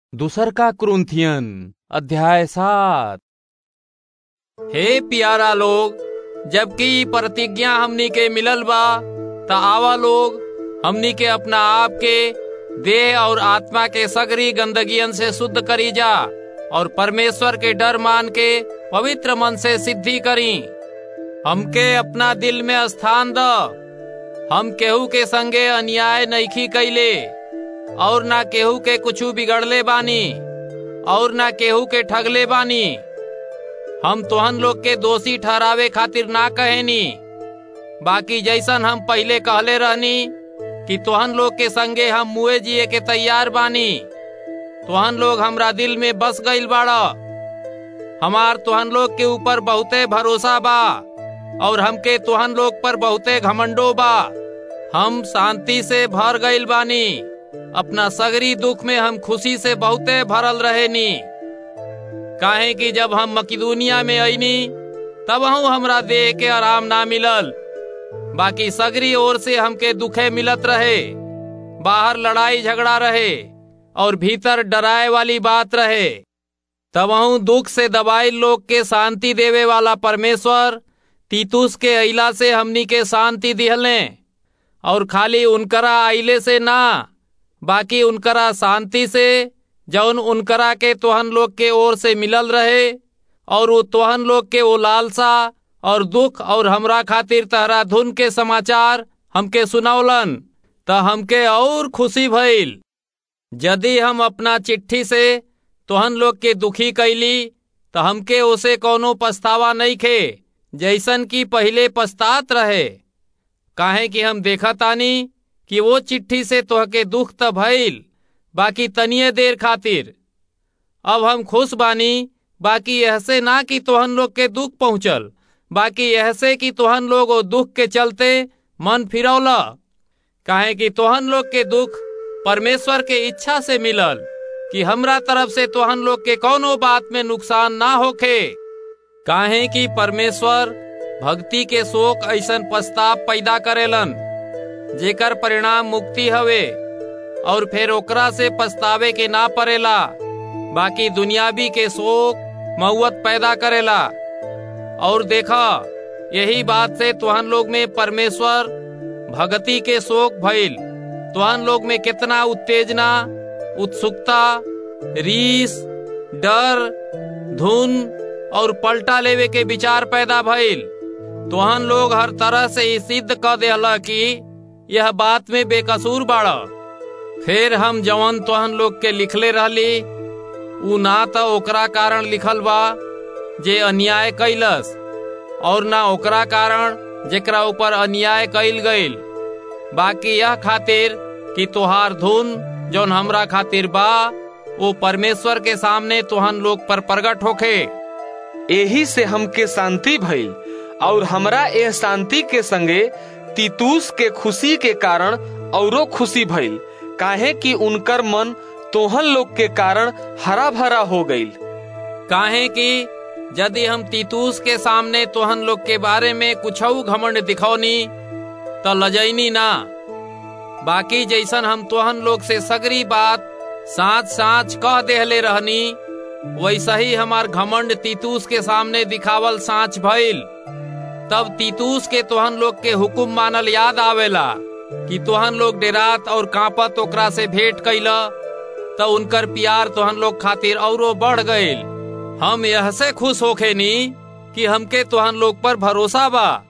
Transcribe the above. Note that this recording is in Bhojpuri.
दूसर का क्रुंथियन अध्याय सात हे प्यारा लोग जबकि ई प्रतिज्ञा हमनी के मिलल बा त आवा लोग हमनी के अपना आप के देह और आत्मा के सगरी गंदगियन से शुद्ध करी जा और परमेश्वर के डर मान के पवित्र मन से सिद्धि करी हमके अपना दिल में स्थान द हम केहू के संगे अन्याय नईखी कैले और ना केहू के कुछू बिगड़ले बानी और ना केहू के ठगले बानी हम तोहन लोग के दोषी ठहरावे खातिर ना कहेनी बाकी जैसन हम पहले कहले रहनी कि तोहन लोग के संगे हम मुए जिए के तैयार बानी तोहन लोग हमरा दिल में बस गईल बाड़ा हमार तोहन लोग के ऊपर बहुते भरोसा बा और हमके तोहन लोग पर बहुते घमंडो बा हम शांति से भर गईल बानी अपना सगरी दुख में हम खुशी से बहुते भरल रहेनी काहे कि जब हम मकिदुनिया में अईनी तब हमरा देह के आराम ना मिलल बाकी सगरी ओर से हमके दुखे मिलत रहे बाहर लड़ाई झगड़ा रहे और भीतर डराए वाली बात रहे तब दुख से दबाई लोग के शांति देवे वाला परमेश्वर तीतुस के अइला से हमनी के शांति दिहले और खाली उनकरा आइले से ना बाकी उनकरा शांति से जौन उनकरा के तोहन लोग के ओर से मिलल रहे और वो तोहन लोग के वो लालसा और दुख और हमरा खातिर तहरा धुन के समाचार हमके सुनौलन त हमके और खुशी भइल यदि हम अपना चिट्ठी से तोहन लोग के दुखी कैली त हमके ओसे कोनो पछतावा नहीं खे जैसन की पहले पछतात रहे काहे कि हम देखा तानी कि वो चिट्ठी से तोहके दुख त भइल बाकी तनिए देर खातिर अब हम खुश बानी बाकी ऐसे ना कि तोहन लोग के दुख पहुंचल बाकी ऐसे कि तोहन लोग वो दुख के चलते मन फिरौला काहे कि तोहन लोग के दुख परमेश्वर के इच्छा से मिलल कि हमरा तरफ से तोहन लोग के कोनो बात में नुकसान ना होखे काहे कि परमेश्वर भक्ति के शोक ऐसन पछताप पैदा करेलन जेकर परिणाम मुक्ति हवे और फिर ओकरा से पछतावे के ना पड़ेला बाकी दुनियावी के शोक मऊत पैदा करेला और देखा यही बात से तुहन लोग में परमेश्वर भगति के शोक भइल तुहन लोग में कितना उत्तेजना उत्सुकता रीस डर धुन और पलटा लेवे के विचार पैदा भइल तुहन लोग हर तरह से ही सिद्ध क देला कि यह बात में बेकसूर बाड़ा फिर हम जवन तोहन लोग के लिखले रहली उ ना तो ओकरा कारण लिखल बा जे अन्याय कैलस और ना ओकरा कारण जेकरा ऊपर अन्याय कैल गईल बाकी यह खातिर कि तोहार धुन जौन हमरा खातिर बा वो परमेश्वर के सामने तोहन लोग पर प्रगट होखे एही से हमके शांति भइल और हमरा यह शांति के संगे तीतूस के खुशी के कारण औरो खुशी भइल काहे कि उनकर मन तोहन लोग के कारण हरा भरा हो गईल काहे कि यदि हम तीतूस के सामने तोहन लोग के बारे में कुछ घमंड दिखौनी तो लजैनी ना बाकी जैसन हम तोहन लोग से सगरी बात साँच साँच कह देहले रहनी वैसा ही हमार घमंड तीतूस के सामने दिखावल साँच भइल तब तीतूस के तोहन लोग के हुकुम मानल याद आवेला कि तोहन लोग डेरात और कांपत ओकरा से भेंट कैला तो उनकर प्यार तोहन लोग खातिर औरो बढ़ गईल हम यह से खुश होखे नी कि हमके तोहन लोग पर भरोसा बा